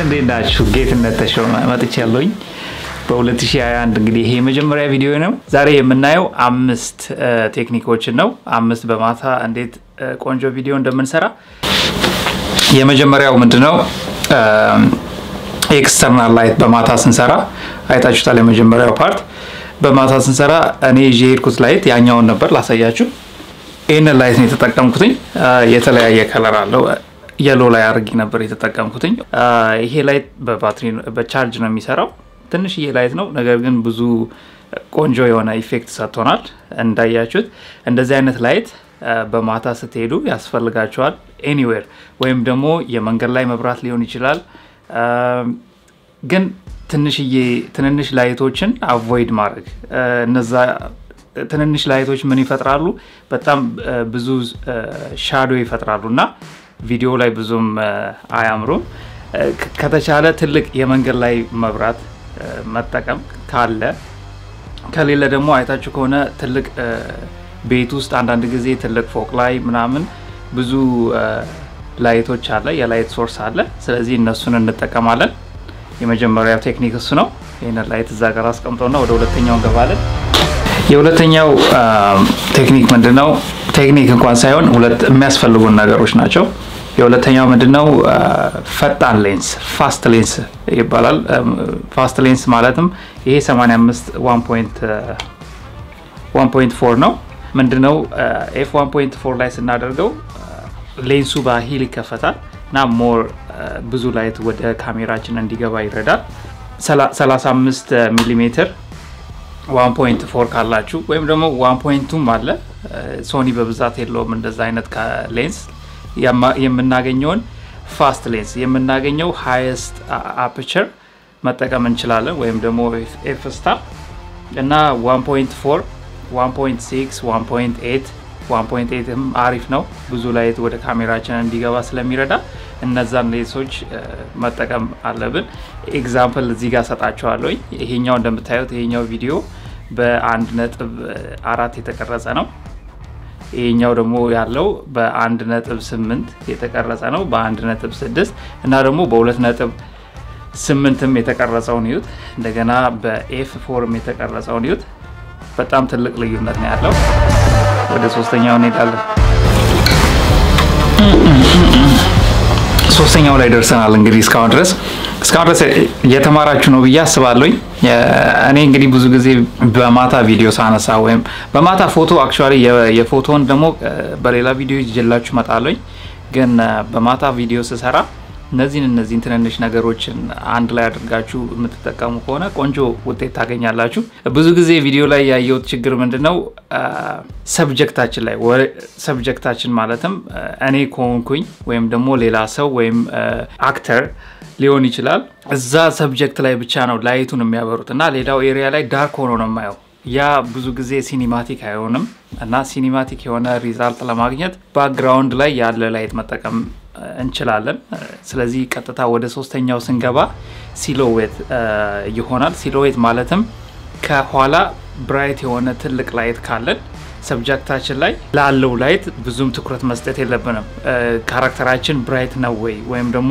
እንዴት ናችሁ? ጌትነት ተሾመ መጥቻለሁኝ። በ2021 እንግዲህ ይሄ የመጀመሪያ ቪዲዮ ነው። ዛሬ የምናየው አምስት ቴክኒኮችን ነው። አምስት በማታ እንዴት ቆንጆ ቪዲዮ እንደምንሰራ። የመጀመሪያው ምንድነው? ኤክስተርናል ላይት በማታ ስንሰራ አይታችሁታል። የመጀመሪያው ፓርት በማታ ስንሰራ እኔ ይዤ የሄድኩት ላይት ያኛውን ነበር ላሳያችሁ። ይህንን ላይት ነው የተጠቀምኩትኝ። የተለያየ ከለር አለው። የሎ ላይ አድርጌ ነበር የተጠቀምኩትኝ። ይሄ ላይት በባትሪ በቻርጅ ነው የሚሰራው። ትንሽዬ ላይት ነው፣ ነገር ግን ብዙ ቆንጆ የሆነ ኢፌክት ሰጥቶናል። እንዳያችሁት እንደዚህ አይነት ላይት በማታ ስትሄዱ ያስፈልጋቸዋል። ኤኒዌር ወይም ደግሞ የመንገድ ላይ መብራት ሊሆን ይችላል። ግን ትንሽዬ ትንንሽ ላይቶችን አቮይድ ማድረግ እነዛ ትንንሽ ላይቶች ምን ይፈጥራሉ? በጣም ብዙ ሻዶ ይፈጥራሉ እና ቪዲዮ ላይ ብዙም አያምሩም። ከተቻለ ትልቅ የመንገድ ላይ መብራት መጠቀም ካለ፣ ከሌለ ደግሞ አይታችሁ ከሆነ ትልቅ ቤት ውስጥ አንዳንድ ጊዜ ትልቅ ፎቅ ላይ ምናምን ብዙ ላይቶች አለ፣ የላይት ሶርስ አለ። ስለዚህ እነሱን እንጠቀማለን። የመጀመሪያው ቴክኒክ እሱ ነው። ይህንን ላይት እዛ ጋር አስቀምጠውና ወደ ሁለተኛው እንገባለን። የሁለተኛው ቴክኒክ ምንድን ነው? ቴክኒክ እንኳን ሳይሆን ሁለት የሚያስፈልጉን ነገሮች ናቸው። የሁለተኛው ምንድን ነው? ፈጣን ሌንስ ፋስት ሌንስ ይባላል። ፋስት ሌንስ ማለትም ይሄ 85 1.4 ነው። ምንድን ነው ኤፍ 1.4 ላይ ስናደርገው ሌንሱ በሂል ይከፈታል እና ሞር ብዙ ላይት ወደ ካሜራችን እንዲገባ ይረዳል። 35 ሚሊ ሜትር 1.4 ካላችሁ ወይም ደግሞ 1.2ም አለ። ሶኒ በብዛት የለውም እንደዛ አይነት ሌንስ። የምናገኘውን ፋስት ሌንስ የምናገኘው ሃይስት አፕቸር መጠቀም እንችላለን፣ ወይም ደግሞ ኤፍ ስታር እና 1.4 1.6 1.8 1.8ም አሪፍ ነው። ብዙ ላይት ወደ ካሜራችን እንዲገባ ስለሚረዳ እነዛን ሌንሶች መጠቀም አለብን። ኤግዛምፕል እዚህ ጋር ሰጣችኋለሁ። ይሄኛው እንደምታዩት ይሄኛው ቪዲዮ በአንድ ነጥብ አራት የተቀረጸ ነው። ይሄኛው ደግሞ ያለው በአንድ ነጥብ ስምንት የተቀረጸ ነው። በአንድ ነጥብ ስድስት እና ደግሞ በሁለት ነጥብ ስምንትም የተቀረጸውን ይዩት። እንደገና በኤፍ ፎርም የተቀረጸውን ይዩት። በጣም ትልቅ ልዩነት ነው ያለው። ወደ ሶስተኛው እንሄዳለን። ሶስተኛው ላይ ደርሰናል። እንግዲህ እስካሁን ድረስ እስካሁን ድረስ እየተማራችሁ ነው ብዬ አስባለሁኝ። እኔ እንግዲህ ብዙ ጊዜ በማታ ቪዲዮ ሳነሳ ወይም በማታ ፎቶ አክቹዋሊ የፎቶውን ደግሞ በሌላ ቪዲዮ ይዤላችሁ እመጣለሁኝ። ግን በማታ ቪዲዮ ስሰራ እነዚህን እነዚህን ትንንሽ ነገሮችን አንድ ላይ አድርጋችሁ የምትጠቀሙ ከሆነ ቆንጆ ውጤት ታገኛላችሁ። ብዙ ጊዜ ቪዲዮ ላይ ያየሁት ችግር ምንድን ነው? ሰብጀክታችን ላይ ሰብጀክታችን ማለትም እኔ ከሆንኩኝ ወይም ደግሞ ሌላ ሰው ወይም አክተር ሊሆን ይችላል። እዛ ሰብጀክት ላይ ብቻ ነው ላይቱን የሚያበሩት እና ሌላው ኤሪያ ላይ ዳርክ ሆኖ ነው የማየው። ያ ብዙ ጊዜ ሲኒማቲክ አይሆንም እና ሲኒማቲክ የሆነ ሪዛልት ለማግኘት ባክግራውንድ ላይ ያለ ላይት መጠቀም እንችላለን። ስለዚህ ቀጥታ ወደ ሶስተኛው ስንገባ ሲሎዌት ይሆናል። ሲሎዌት ማለትም ከኋላ ብራይት የሆነ ትልቅ ላይት ካለን ሰብጀክታችን ላይ ላለው ላይት ብዙም ትኩረት መስጠት የለብንም። ካራክተራችን ብራይት ነው ወይ ወይም ደግሞ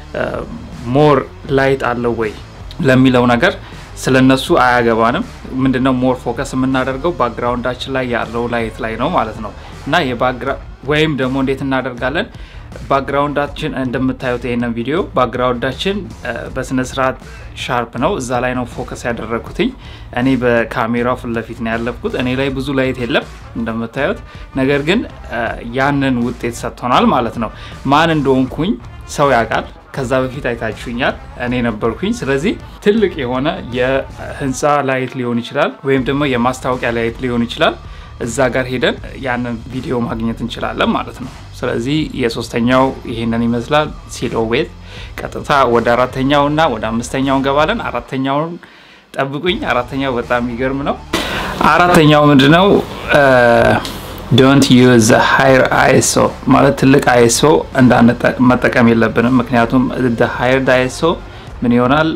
ሞር ላይት አለው ወይ ለሚለው ነገር ስለነሱ አያገባንም። ምንድነው ሞር ፎከስ የምናደርገው ባክግራውንዳችን ላይ ያለው ላይት ላይ ነው ማለት ነው እና ወይም ደግሞ እንዴት እናደርጋለን ባክግራውንዳችን እንደምታዩት ይሄንን ቪዲዮ ባክግራውንዳችን በስነስርዓት ሻርፕ ነው። እዛ ላይ ነው ፎከስ ያደረግኩትኝ። እኔ በካሜራው ፊት ለፊት ነው ያለፍኩት። እኔ ላይ ብዙ ላይት የለም እንደምታዩት፣ ነገር ግን ያንን ውጤት ሰጥቶናል ማለት ነው። ማን እንደሆንኩኝ ሰው ያውቃል። ከዛ በፊት አይታችሁኛል፣ እኔ ነበርኩኝ። ስለዚህ ትልቅ የሆነ የህንፃ ላይት ሊሆን ይችላል፣ ወይም ደግሞ የማስታወቂያ ላይት ሊሆን ይችላል። እዛ ጋር ሄደን ያንን ቪዲዮ ማግኘት እንችላለን ማለት ነው። ስለዚህ የሶስተኛው ይሄንን ይመስላል ሲሎዌት። ቀጥታ ወደ አራተኛው እና ወደ አምስተኛው እንገባለን። አራተኛውን ጠብቁኝ። አራተኛው በጣም የሚገርም ነው። አራተኛው ምንድን ነው? ዶንት ዩዝ ሃይር አይሶ ማለት ትልቅ አይሶ መጠቀም የለብንም። ምክንያቱም ሃይር አይሶ ምን ይሆናል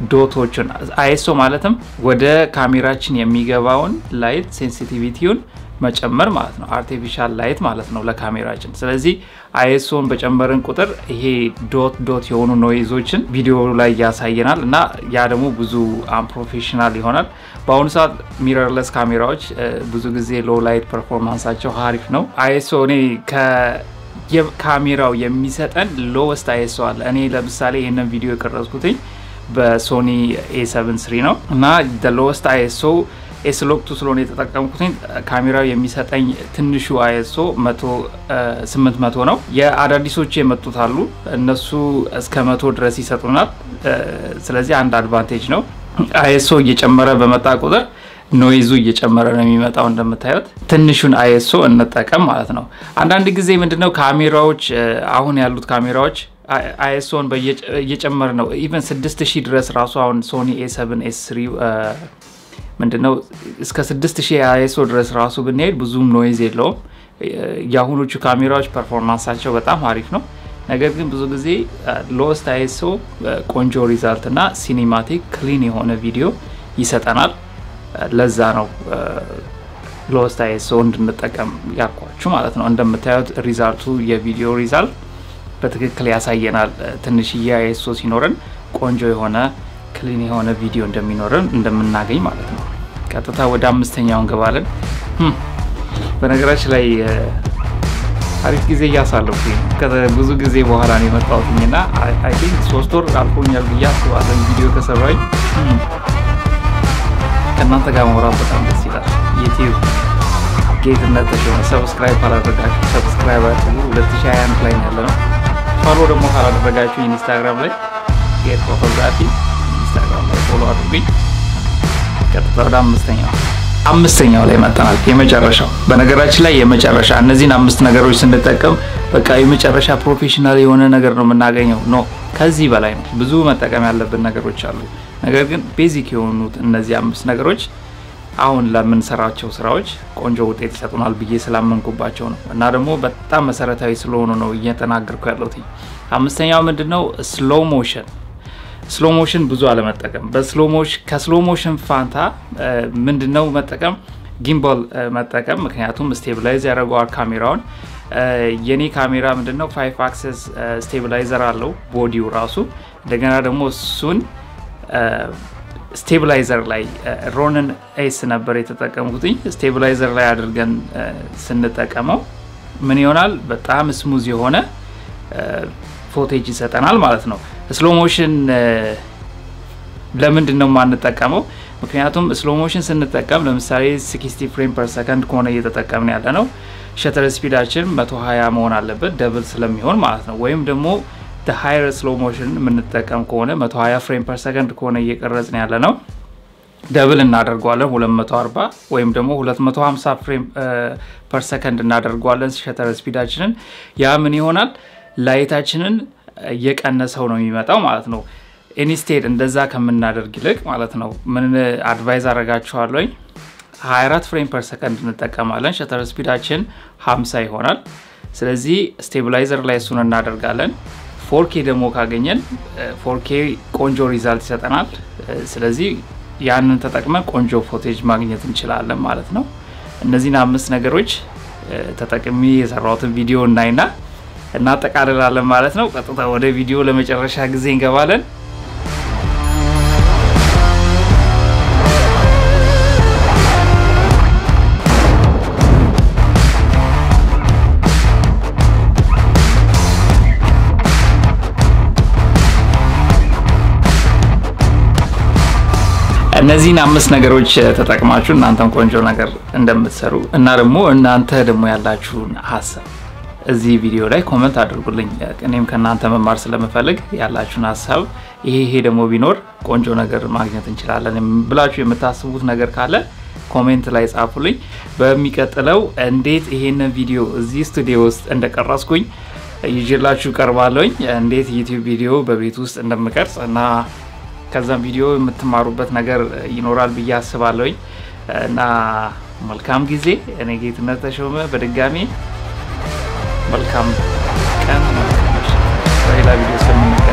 ዶቶችን አይሶ ማለትም ወደ ካሜራችን የሚገባውን ላይት ሴንሲቲቪቲውን መጨመር ማለት ነው። አርቲፊሻል ላይት ማለት ነው ለካሜራችን። ስለዚህ አይኤስኦን በጨመርን ቁጥር ይሄ ዶት ዶት የሆኑ ኖይዞችን ቪዲዮ ላይ ያሳየናል እና ያ ደግሞ ብዙ አንፕሮፌሽናል ይሆናል። በአሁኑ ሰዓት ሚረርለስ ካሜራዎች ብዙ ጊዜ ሎ ላይት ፐርፎርማንሳቸው አሪፍ ነው። አይኤስኦ እኔ ካሜራው የሚሰጠን ሎወስት አይኤስኦ አለ። እኔ ለምሳሌ ይህንን ቪዲዮ የቀረጽኩትኝ በሶኒ ኤ7 ስሪ ነው እና ሎወስት አይኤስኦ ኤስሎክቱ ስለሆነ የተጠቀምኩትኝ ካሜራው የሚሰጠኝ ትንሹ አይኤስኦ ስምንት መቶ ነው። የአዳዲሶቹ የመጡት አሉ እነሱ እስከ መቶ ድረስ ይሰጡናል። ስለዚህ አንድ አድቫንቴጅ ነው። አይኤስኦ እየጨመረ በመጣ ቁጥር ኖይዙ እየጨመረ ነው የሚመጣው። እንደምታዩት ትንሹን አይኤስኦ እንጠቀም ማለት ነው። አንዳንድ ጊዜ ምንድነው ካሜራዎች አሁን ያሉት ካሜራዎች አይኤስኦን እየጨመረ ነው። ኢቨን 6000 ድረስ ራሱ አሁን ሶኒ ኤ7 ኤስ 3 ምንድነው እስከ 6000 አይኤስኦ ድረስ ራሱ ብንሄድ ብዙም ኖይዝ የለውም። የአሁኖቹ ካሜራዎች ፐርፎርማንሳቸው በጣም አሪፍ ነው። ነገር ግን ብዙ ጊዜ ሎስት አይኤስኦ ቆንጆ ሪዛልት እና ሲኒማቲክ ክሊን የሆነ ቪዲዮ ይሰጠናል። ለዛ ነው ሎስት አይኤስኦ እንድንጠቀም ያልኳችሁ ማለት ነው። እንደምታዩት ሪዛልቱ የቪዲዮ ሪዛልት በትክክል ያሳየናል። ትንሽዬ አይኤስኦ ሲኖረን ቆንጆ የሆነ ክሊን የሆነ ቪዲዮ እንደሚኖረን እንደምናገኝ ማለት ነው። ቀጥታ ወደ አምስተኛው እንገባለን። በነገራችን ላይ አሪፍ ጊዜ እያሳለፉ ብዙ ጊዜ በኋላ ነው የመጣሁትኝ እና አይ ቲንክ ሶስት ወር አልፎኛል ብዬ አስባለሁ ቪዲዮ ከሰራኝ ከእናንተ ጋር ማውራት በጣም ደስ ይላል። ዩቲዩብ ጌትነት ተሾመ። ሰብስክራይብ ካላደረጋችሁ ሰብስክራይብ አድርጉ። 2021 ላይ ያለ ነው። ፎሎ ደግሞ ካላደረጋችሁ ኢንስታግራም ላይ ጌት ፎቶግራፊ ኢንስታግራም ላይ ፎሎ አድርጉኝ። ቀጥታ ወደ አምስተኛው አምስተኛው ላይ መጠናል። የመጨረሻው በነገራችን ላይ የመጨረሻ እነዚህን አምስት ነገሮች ስንጠቀም በቃ የመጨረሻ ፕሮፌሽናል የሆነ ነገር ነው የምናገኘው። ኖ ከዚህ በላይ ነው። ብዙ መጠቀም ያለብን ነገሮች አሉ። ነገር ግን ቤዚክ የሆኑት እነዚህ አምስት ነገሮች አሁን ለምንሰራቸው ስራዎች ቆንጆ ውጤት ይሰጡናል ብዬ ስላመንኩባቸው ነው እና ደግሞ በጣም መሰረታዊ ስለሆኑ ነው እየተናገርኩ ያለሁት። አምስተኛው ምንድን ነው? ስሎ ሞሽን ስሎ ሞሽን ብዙ አለመጠቀም። ከስሎ ሞሽን ፋንታ ምንድን ነው መጠቀም? ጊምባል መጠቀም። ምክንያቱም ስቴብላይዝ ያደርገዋል ካሜራውን። የኔ ካሜራ ምንድን ነው ፋይቭ አክሰስ ስቴብላይዘር አለው ቦዲው ራሱ። እንደገና ደግሞ እሱን ስቴብላይዘር ላይ ሮንን ኤስ ነበር የተጠቀምኩትኝ። ስቴብላይዘር ላይ አድርገን ስንጠቀመው ምን ይሆናል? በጣም ስሙዝ የሆነ ፎቴጅ ይሰጠናል ማለት ነው። ስሎ ሞሽን ለምንድን ነው የማንጠቀመው? ምክንያቱም ስሎ ሞሽን ስንጠቀም ለምሳሌ 60 ፍሬም ፐር ሰከንድ ከሆነ እየተጠቀምን ያለ ነው ሸተር ስፒዳችን 120 መሆን አለበት ደብል ስለሚሆን ማለት ነው። ወይም ደግሞ ሃይር ስሎ ሞሽን የምንጠቀም ከሆነ 120 ፍሬም ፐር ሰከንድ ከሆነ እየቀረጽን ያለ ነው ደብል እናደርገዋለን 240 ወይም ደግሞ 250 ፍሬም ፐር ሰከንድ እናደርገዋለን ሸተር ስፒዳችንን። ያ ምን ይሆናል ላይታችንን እየቀነሰው ነው የሚመጣው ማለት ነው። ኢንስቴድ እንደዛ ከምናደርግ ይልቅ ማለት ነው ምን አድቫይዝ አረጋችኋለኝ 24 ፍሬም ፐር ሰከንድ እንጠቀማለን። ሸተር ስፒዳችን 50 ይሆናል። ስለዚህ ስቴብላይዘር ላይ እሱን እናደርጋለን። ፎርኬ ደግሞ ካገኘን ፎርኬ ቆንጆ ሪዛልት ይሰጠናል። ስለዚህ ያንን ተጠቅመን ቆንጆ ፎቴጅ ማግኘት እንችላለን ማለት ነው። እነዚህን አምስት ነገሮች ተጠቅሚ የሰራሁትን ቪዲዮ እናይና እናጠቃልላለን ማለት ነው። ቀጥታ ወደ ቪዲዮ ለመጨረሻ ጊዜ እንገባለን። እነዚህን አምስት ነገሮች ተጠቅማችሁ እናንተም ቆንጆ ነገር እንደምትሰሩ እና ደግሞ እናንተ ደግሞ ያላችሁን ሀሳብ እዚህ ቪዲዮ ላይ ኮመንት አድርጉልኝ። እኔም ከእናንተ መማር ስለምፈልግ ያላችሁን ሀሳብ ይሄ ይሄ ደግሞ ቢኖር ቆንጆ ነገር ማግኘት እንችላለን ብላችሁ የምታስቡት ነገር ካለ ኮሜንት ላይ ጻፉልኝ። በሚቀጥለው እንዴት ይሄንን ቪዲዮ እዚህ ስቱዲዮ ውስጥ እንደቀረጽኩኝ ይዤላችሁ ቀርባለሁኝ። እንዴት ዩቲዩብ ቪዲዮ በቤት ውስጥ እንደምቀርጽ እና ከዛም ቪዲዮ የምትማሩበት ነገር ይኖራል ብዬ አስባለሁኝ እና መልካም ጊዜ። እኔ ጌትነት ተሾመ በድጋሚ መልካም ቀን፣ በሌላ ቪዲዮ እስከምንገናኝ